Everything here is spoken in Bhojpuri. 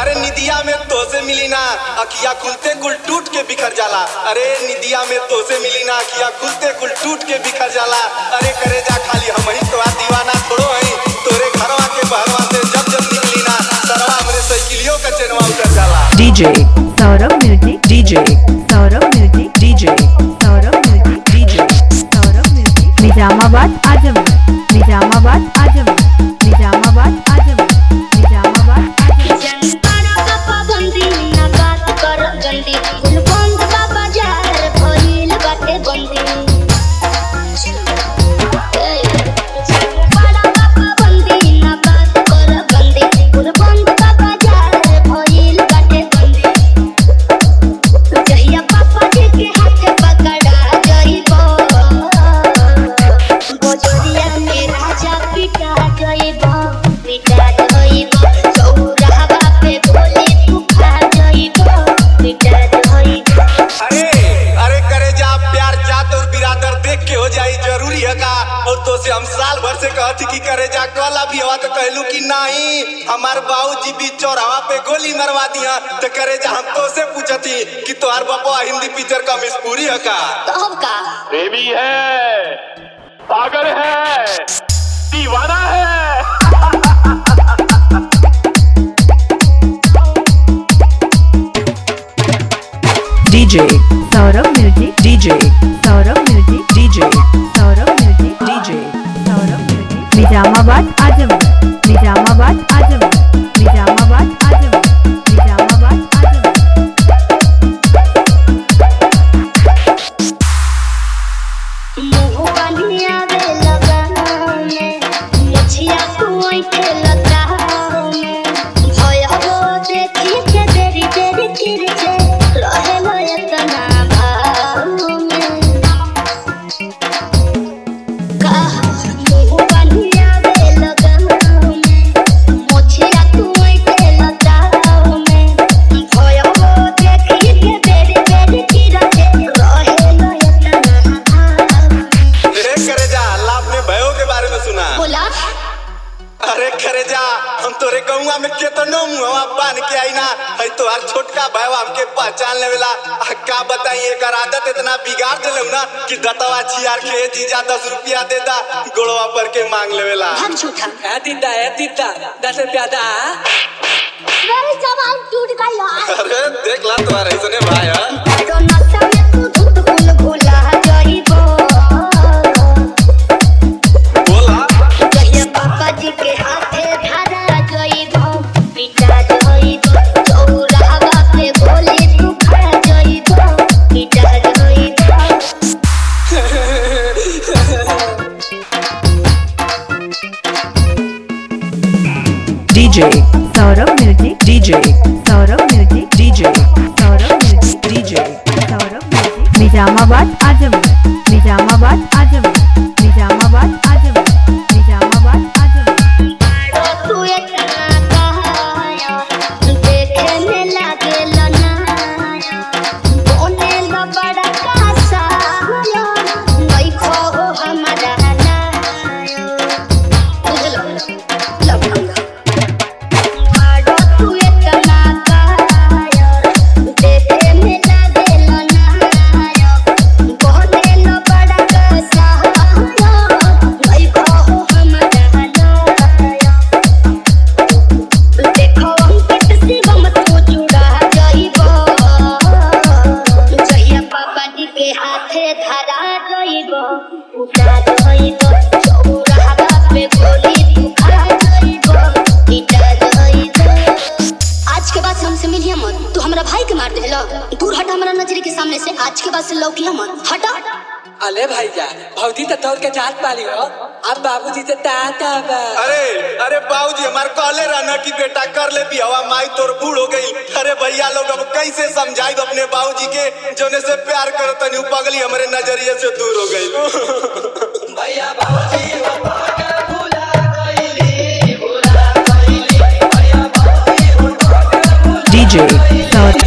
अरे निदिया में तो से मिली ना अखिया खुलते कुल टूट के बिखर जाला अरे निदिया में तो से मिली ना अखिया खुलते कुल टूट के बिखर जाला अरे करे जा खाली हम ही तो दीवाना थोड़ो हई तोरे घरवा के बहरवा से जब जब निकली ना सरवा हमरे साइकिलियों का चेनवा उतर जाला DJ Saurabh music DJ Saurabh music DJ Saurabh music DJ Saurabh music Nizamabad Azamgarh Nizamabad Azamgarh Nizamabad Azamgarh Nizamabad Azamgarh जनताना का पाबंदी ना बात कर गंदी गुलबंद बाबा जार भइल बाटे बंदी ए, जनताना का पाबंदी ना बात कर गंदी गुलबंद बाबा जार भइल बाटे बंदी जहिया पापा जी के हाथ पकड़ा जइबो गोजरिया में राजा पिटा जइबो पिटा जइबो चौराहा पे बोले तू खा जइबो पिटा जइबो अरे अरे करे जा प्यार जात और बिरादर देख के हो जाई जरूरी है का और तो से हम साल भर से कहती कि करे जा कल अभी हवा तो कहलू कि नहीं हमार बाबूजी भी चौराहा पे गोली मरवा दिया तो करे जा हम तो से पूछती कि तोहार बापा हिंदी पिक्चर का मिसपूरी है का तब का प्रेमी है पागल है दीवाना है DJ Saurabh music DJ Saurabh music DJ Saurabh music DJ Saurabh music Nizamabad Azamgarh Nizamabad Azamgarh Nizamabad Azamgarh Nizamabad Azamgarh मुँह बनिया वे लगाना में मुछिया कुआई के लगाना में भय हो देखी के देरी देरी गिर के रहे लो इतना भाव में का मुँह बनिया वे लगाना में मुछिया कुआई के लगाना में भय हो देखी के देरी देरी गिर के रहे लो इतना भाव में ए करे जा अल्लाह अपने भयो के बारे में सुना बोला अरे करे जा हम तोरे गौवा में केतनो मुहवा बांध के आई ना है तोहार छोटका भाईवा हमके पहचान लेवेला आ का बताई एकर आदत इतना बिगाड़ देलौ ना कि दतवा छियार के जीजा दस रुपया दे दा गोड़वा पर के मांग लेवेला हम झूठा है दीदा है दीदा दस रुपया दा मेरे जवान टूट गया अरे देख ला तुम्हारे ऐसने भाई है तो नशा में तू धुत कुल भुला जाइबो बोला कहिया पापा जी के हाथे धरा जाइबो पिटा जाइबो चौराहा पे बोले तू खा जाइबो पिटा जाइबो DJ Saurabh music DJ Saurabh music DJ Saurabh music DJ Saurabh music Nizamabad Azamgarh Nizamabad Azamgarh Nizamabad Azamgarh Nizamabad Azamgarh तू इतना कहाया देखे में लागे लनाया बोले लो बड़ा कासाया नहीं खो हमारा नाया बुझलो लबंगा मारो तू इतना कहाया देखे में लागे लनाया बोले लो बड़ा कासाया नहीं खो हमारा नाया देखो अंकित शिवम तू जुड़ा जाइबो जहिया पापा जी के हाथे धरा जाइबो उठा जाइबो चौराहा पे गोली तू खा जाइबो पिटा जाइबो आज के बाद से हमसे मिलिए मत तू हमरा भाई के मार देलो दूर हट हमरा नजर के सामने से आज के बाद से लौकिया मत हटा अले भैया भौजी तो तोड़ के जात पाली हो अब बाबूजी से ताता बा अरे अरे बाबूजी हमार कहले रहना कि बेटा कर ले भी हवा माई तोर बूढ़ हो गई अरे भैया लोग अब कैसे समझाई अपने बाबूजी के जोने से प्यार करो तनी उ पगली हमारे नजरिए से दूर हो गई भैया बाबूजी DJ सौरभ